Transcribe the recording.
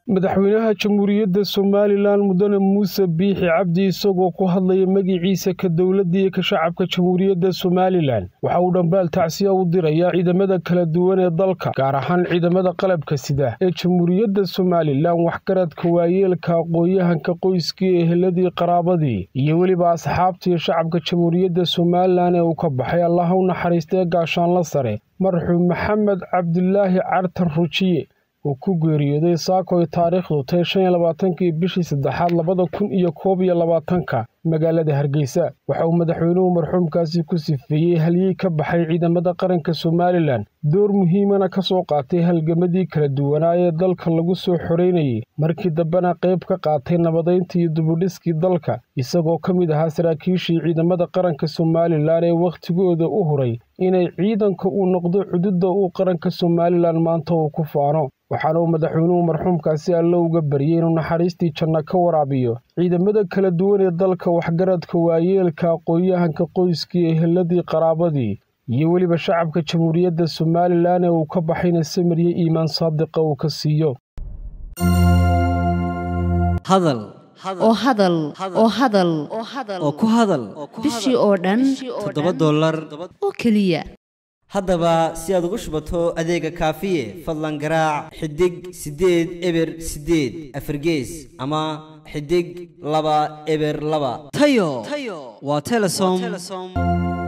madaxweynaha jamhuuriyadda somalilan mudane muuse biixi cabdi isagoo ku hadlaya magiciisa ka dowladda iyo ka shacabka jamhuuriyadda somalilan waxa uu dhambaal tacsiya u dirayaa ciidamada kala duwan ee dalka gaar ahaan ciidamada qalabka sida ee jamhuuriyadda somalilan waxgaradka waayeelka aqoon-yahanka qoyskii eheladii qaraabadii iyo weliba asxaabta iyo shacabka jamhuuriyadda somalilan ee uu ka baxay allaha u naxariistee gaashaanla sare marxuum maxamed cabdilaahi cartan rujiye uu ku geeriyooday saako ay taariikhdu tahay shan iyo labaatankii bishii saddexaad labada kun iyo koob iyo labaatanka magaalada hargeysa waxa uu madaxweynuhu marxuumkaasi ku sifeeyey halyey ka baxay ciidamada qaranka somalilan door muhiimana ka soo qaatay halgamadii kala duwanaa ee dalka lagu soo xoreynayay markii dambena qayb ka qaatay nabadaynta iyo dubudhiskii dalka isagoo ka mid ahaa saraakiishii ciidamada qaranka somalilan ee wakhtigooda u huray inay ciidanka uu noqdo cududda uu qaranka somalilan maanta uu ku faano waxaana uu madaxweynuhu marxuumkaasi alle uga baryey inuu naxariistii janno ka waraabiyo ciidamada kala duwan ee dalka waxgaradka waayeelka aqoon-yahanka qoyskii eheladii qaraabadii iyo weliba shacabka jamhuuriyadda somalilan ee uu ka baxayna samiryo iimaan saadiqa uu ka siiyo hadal oo hadal oo hadal oo ku hadal bishii oo dhan toddoba dollar oo keliya haddaba si aad ugu shubato adeega kaafiye fadlan garaac xidig siddeed eber siddeed afargees ama xidig laba eber laba tayo waa telesom